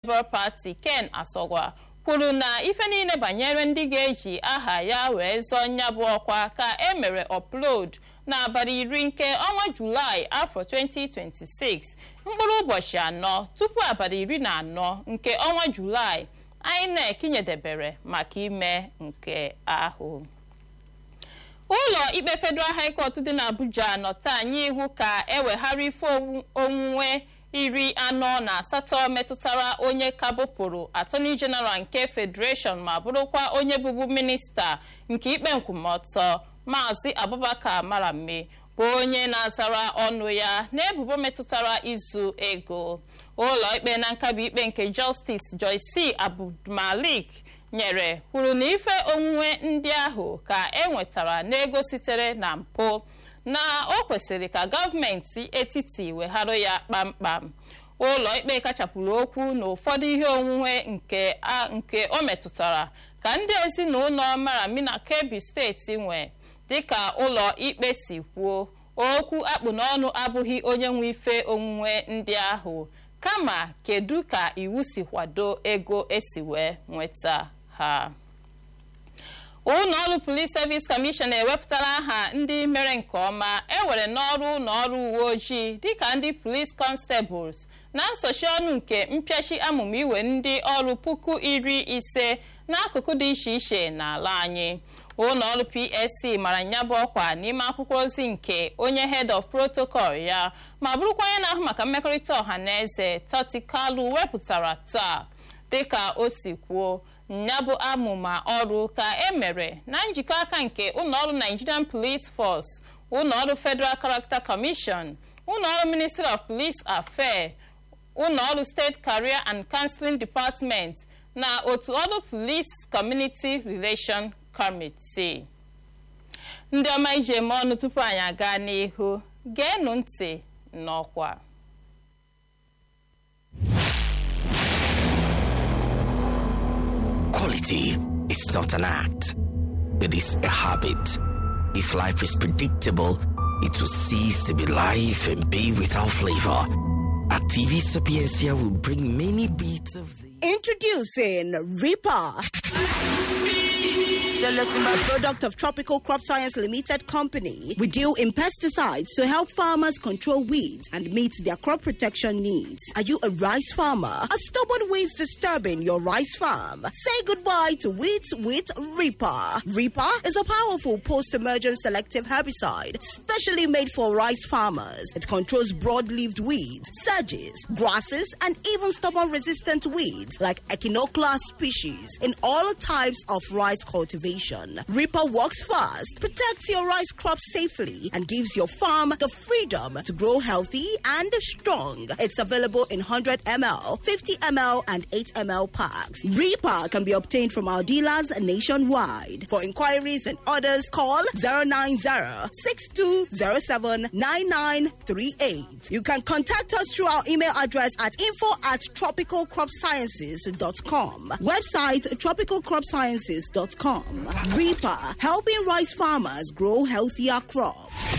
labour party ken asogwa kwuru na ife niile banyere ndị ga-eji aha ya wee zọọ nya bụ ọkwa ka e mere upload n'abalị iri nke ọnwa julaị afọ 2026 mkpụrụ ụbọchị anọ tupu abalị iri na anọ nke ọnwa julaị INEC nyedebere maka ime nke ahụ ụlọ ikpe federal high court dị n'abuja nọta anyị ihu ka eweghara ife onwunwe iri anọ na asatọ metụtara onye kabụpụrụ attorney general nke federation ma bụrụkwa onye bụbu minista nke ikpe nkwụmọtọ maazị abubakar marame bụ onye na-azara ọnụ ya n'ebubo metụtara izu ego ụlọ ikpe na nkabi ikpe nke justice joyce abdulmalik nyere kwuru na ife onwunwe ndị ahụ ka e nwetara n'ego sitere na mpụ na o kwesịrị ka gọọmenti etiti wegharụ ya kpamkpam ụlọ ikpe kachapụrụ okwu na ụfọdụ ihe onwunwe nke o metụtara ka ndị ezinụlọ marami na kebbi steeti nwe dịka ụlọ ikpe si kwuo okwu akpụ n'ọnụ abụghị onye nwe ife onwunwe ndị ahụ kama kedu ka iwu si kwado ego esi wee nweta ha ụlọọrụ police service commission ewepụtara aha ndị mere nke ọma ewere n'ọrụ ụlọọrụ uwe ojii dịka ndị police constables na nsochi ọnụ nke mpịachi amụma iwe ndị ọrụ puku iri ise n'akụkụ dị iche iche n'ala anyị ụlọọrụ psc mara nyabụ ọkwa n'ime akwụkwọ ozi nke onye head of protocol ya ma bụrụkwa onye na-ahụ maka mmekọrịta ọha na eze tati kalu wepụtara taa dịka o si kwuo nyabụ amụma ọrụ ka e mere na njikọ aka nke ụlọọrụ nigerian police force ụlọọrụ federal character commission ụlọọrụ ministry of police affairs ụlọọrụ state career and counseling department na otu ọrụ police community relation committee ndị ọma iji eme ọnụ tupu anyị aga n'ihu geenụ ntị n'ọkwa Quality is not an act, it is a habit. If life is predictable, it will cease to be life and be without flavor. At TV Sapiencia will bring many beats of the Introducing Reaper. A product of Tropical Crop Science Limited Company. We deal in pesticides to help farmers control weeds and meet their crop protection needs. Are you a rice farmer? Are stubborn weeds disturbing your rice farm? Say goodbye to weeds with Reaper. Reaper is a powerful post-emergent selective herbicide specially made for rice farmers. It controls broad-leaved weeds, sedges, grasses, and even stubborn-resistant weeds like Echinoclea species in all types of rice cultivation. Reaper works fast, protects your rice crop safely, and gives your farm the freedom to grow healthy and strong. It's available in 100 ml, 50 ml, and 8 ml packs. Reaper can be obtained from our dealers nationwide. For inquiries and orders, call 090 6207 9938. You can contact us through our email address at info at tropicalcropsciences.com. Website tropicalcropsciences.com. Reaper, helping rice farmers grow healthier crops.